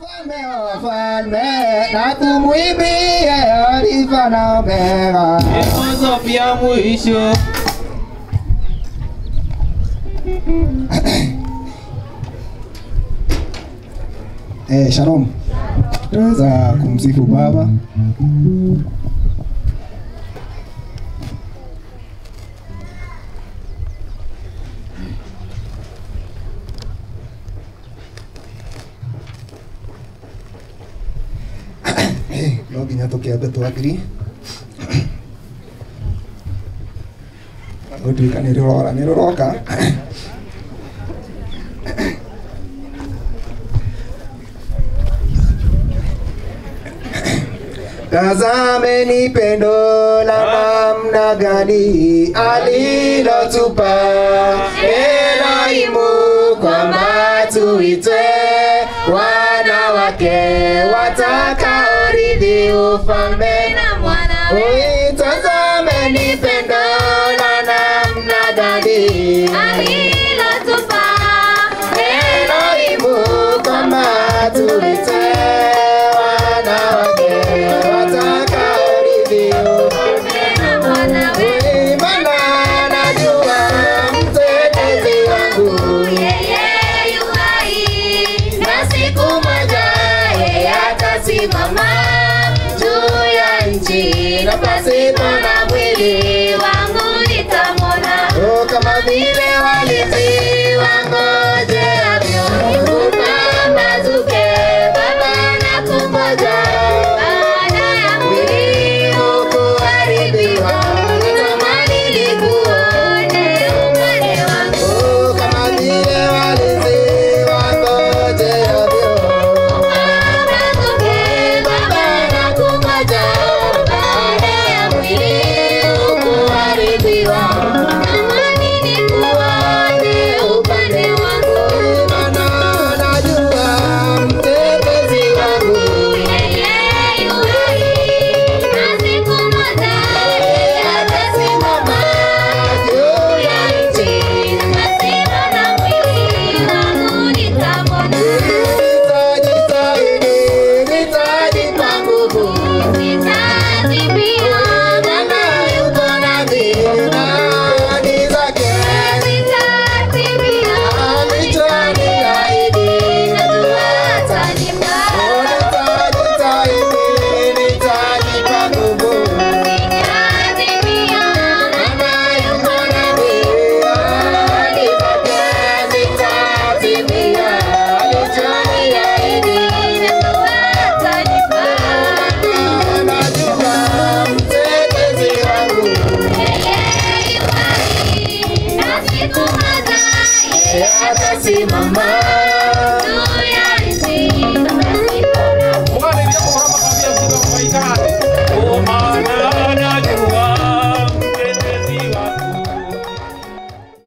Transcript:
Mfalme wa wafalme na tumwimbie Alfa na Omega. Mwanzo pia mwisho. Eh, shalom. Tunaweza kumsifu Baba. Eh, no nginya tũkĩambe twangiri gũtuĩka nĩ rũrora nĩ rũroka Tazameni pendo la namna gani alilotupa Elohimu kwamba tuitwe wana wake watakaorithi ufalme na mwanawe Oi, tazameni pendo la namna gani alilotupa Elohimu kwamba tuitwe wana wake watakaorithi ufalme na mwanawe Imana najua mtetezi wangu yeye yu hai na siku moja yeye atasimama juu ya nchi na pasipo na mwili wangu nitamwona Oh, kama vile walinzi wangojeavyo kupambazuke baba na kungoja baada ya mwili kuharibiwa natamani nikuone upande wangu Oh, kama vile walinzi wangojeavyo kupambazuke baba na kungoja baada ya mwili kuharibiwa natamani nikuone upande wangu Imana najua mtetezi wangu yeye yu hai na siku moja atasimama juu ya nchi na pasipo na mwili wangu nitamwona Nitajitahidi, nitajipa nguvu nitakimbia Maana yuko nami na ahadi zake nitakimbia alichoniahidi najua atanipa Nitajitahidi, nitajipa nguvu nitakimbia Maana yuko nami ahadi zake zitatimia alichoniahidi najua atanipa Najua mtetezi wangu atasimama juu ya nchi Bwana ndiye kwa hapa kabisa mzima wa Marekani. Oh, maana